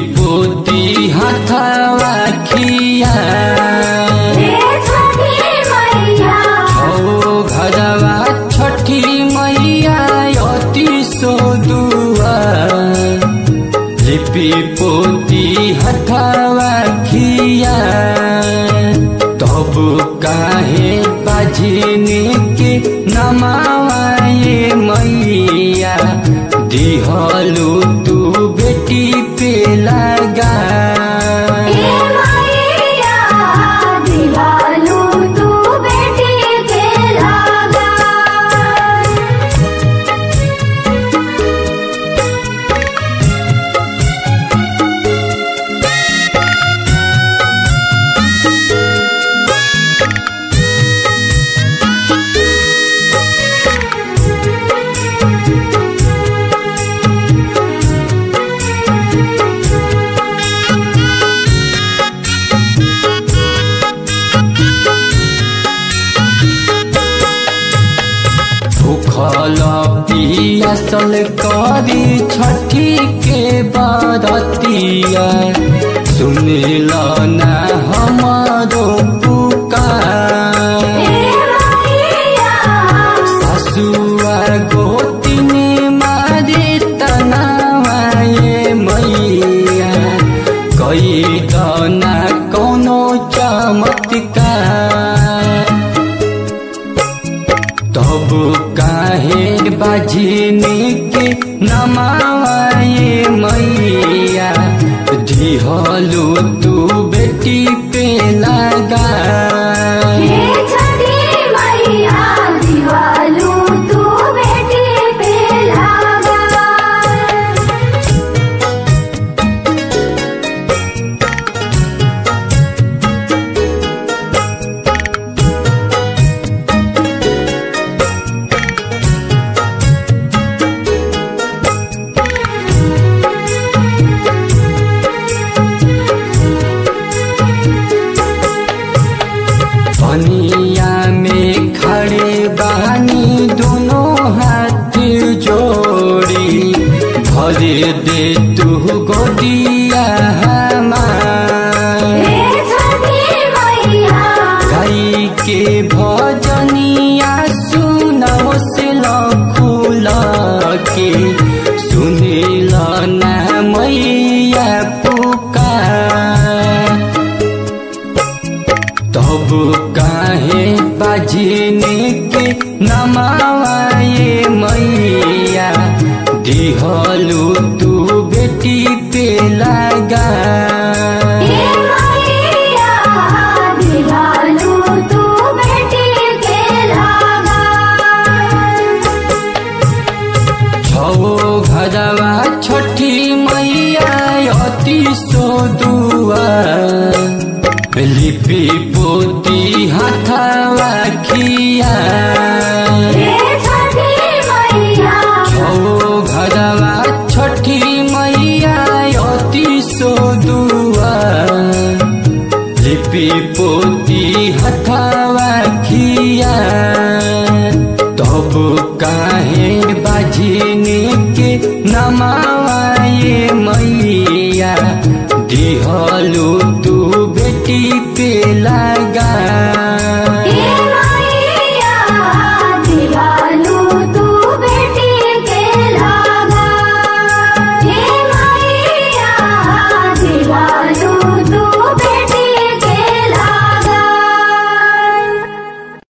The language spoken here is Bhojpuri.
पोती हाथवा खिया हे छठी मैया छौ घरवा छठी मैया अति सोदुआ लिपि पोती हथवा खिया तब काहे बाझिनी के नमावाए मैया दिहलु तू बेटी पे लगा हे मैया दिवालू तू बेटी के लागा भूखल पियासल करी छठी के बरतिया सुनिल ना हमारो पुकार हे मैया ससुआ गोतिनी मारी तनावाए मैया कई दना कोनो चमत्कार तब काहे बाजिनी के नमाए मैया दिहलु तू बेटी पे लगा हे छठी मैया दिवालू तू बेटी पे लागा पनिया में खड़े बहानी दोनों हाथ जोड़ी भरे दे तू गोदिया हमार हे छठी मैया गाई के भजनिया सुनाओ से खुल के सुनिल ना मैया पुकार तब काहे बाजिनी के नमाए मैया दिहलु तू बेटी पे लगा हे मैया दिवालू तू बेटी के लागा छौ घरवा छठी मैया अति सोदुआ लिपि पोती हाथवा खिया हे छठी मैया छौ घरवा छठी मैया अति सोदुआ लिपि पोती हथवा खिया तब काहे बाझिनी के नमाए मैया दिहलु तू बेटी पे लगा